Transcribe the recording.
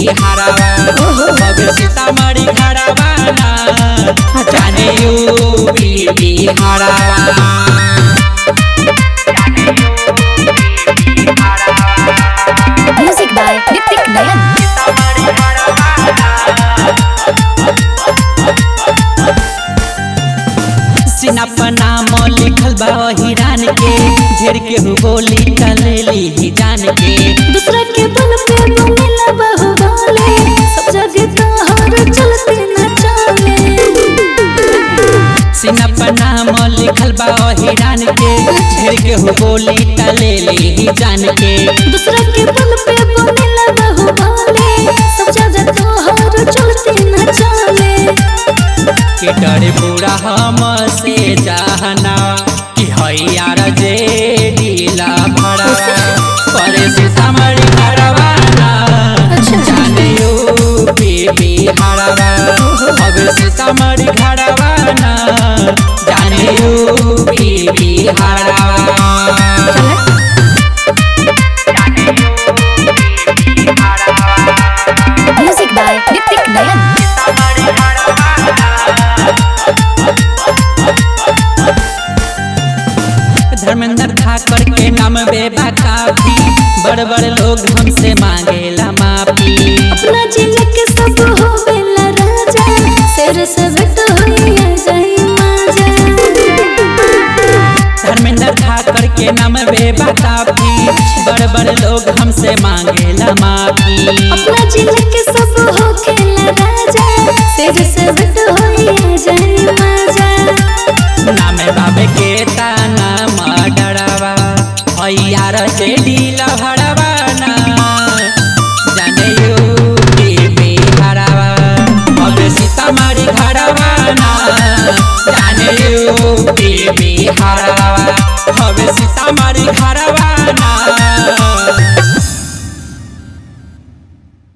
बिहारवा अब सीतामढ़ी खड़ावाना जाने यूपी बिहारवा म्यूजिक बाय ऋतिक नयन सीना पर नाम लिखल बा हिरान के ढेर के हु बोली टलेली ही जान के दूसरा के बल पे मिला बहु गाले सब जगह तोहर चलते न चाले सीना पर नाम लिखल बा हिरान के ढेर के हु बोली टलेली ही जान के दूसरा के बल पे मिला बहु गाले सब जगह तोहर चलते न चाले के डर पूरा हम से जाना कि हैयार जे ढीला भरा पर सीतामढ़ी करवाना जाने यूपी बिहारवा अब सीतामढ़ी घरवाना जाने यूपी बिहारवा म्यूजिक बाय ऋतिक नयन धर्मेंद्र ठाकर के नाम बेबा काफी बड़ बड़ लोग हमसे मांगेला माफी अपना जिले के सब हो बेला राजा शेर सब तो होइया जाई माजा धर्मेंद्र ठाकर के नाम बेबा काफी बड़ बड़ लोग हमसे मांगेला माफी अपना जिले के सब हो खेला राजा शेर सब तो